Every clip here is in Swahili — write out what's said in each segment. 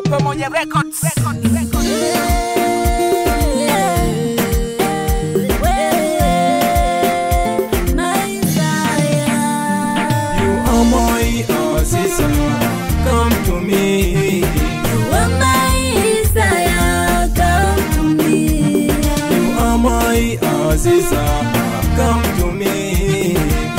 Pamoja Records. Records, records. You are my Aziza, come to me. You are my Aziza, come to me.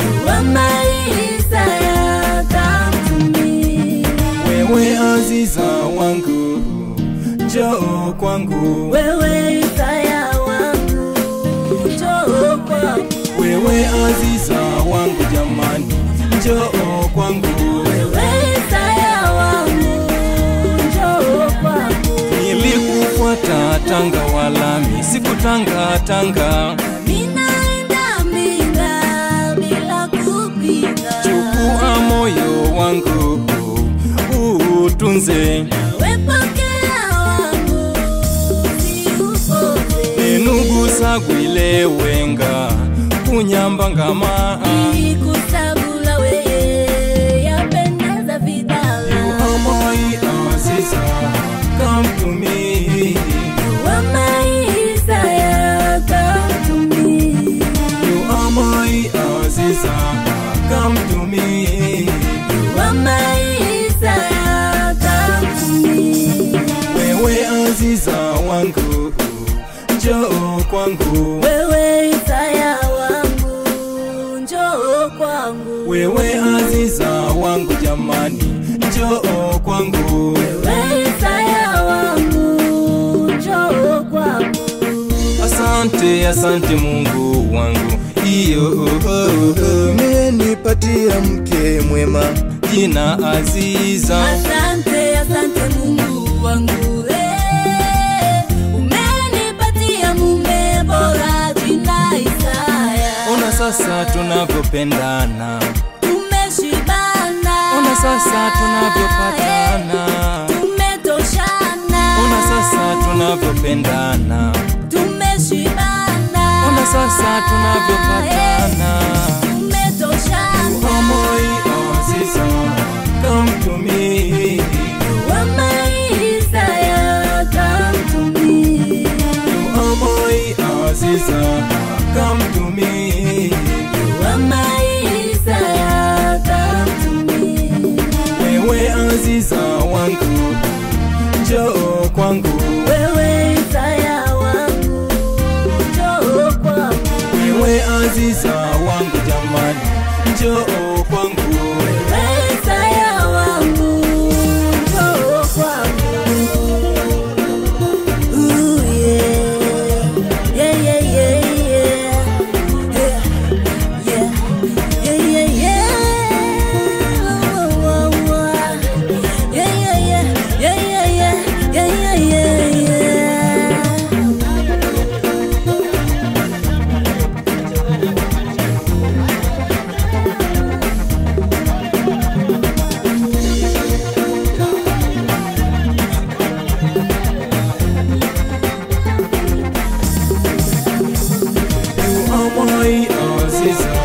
Wewe Aziza wangu, njoo kwangu. Wewe Isaya wangu, njoo kwangu. Wewe Aziza wangu jamani, njoo kwangu. Wewe Isaya wangu, njoo kwangu. Nilikufuata Tanga wala mi sikutanga tanga. Ninaenda Mbinga bila kupinga. Chukua moyo wangu utunze, Wewe pokea wangu, usiupote. enugusa gwile wenga kunyambangama. Nilikusagula wewe, yapendeza You vidala. are my Aziza, come to me. Wewe Isaya, come to me. You are my Aziza, come to me. Wewe Aziza wangu, njoo kwangu. Wewe Isaya wangu, njoo kwangu. Wewe Aziza wangu jamani, njoo kwangu. Wewe Isaya wangu, njoo kwangu. Asante, asante Mungu wangu, iyo umenipatia mke mwema, jina Aziza. Asante, asante Mungu wangu, eh. Umenipatia mume bora jina Isaya. Ona sasa tunavyopendana, Tumeshibana. ona sasa tunavyopatana, Tumetoshana. ona sasa tunavyopendana, Tumeshibana. ona sasa tunavyopatana. Tumetoshana. You are my Aziza, come to me. Wama Isaya, come to me. You are my Aziza, come to me. Wama Isaya, come to me. Wewe Aziza wangu, njoo kwangu. Wewe Isaya wangu, njoo kwangu. Wewe Aziza wangu jamani, njoo kwangu. Wewe Isaya wangu, njoo kwangu. Ooh, yeah. Yeah, yeah, yeah, yeah. Yeah, yeah. Yeah, yeah, yeah. Oh, oh, oh. Yeah, yeah, yeah. Yeah, yeah, yeah. Yeah, yeah, yeah, yeah. You are my Aziza,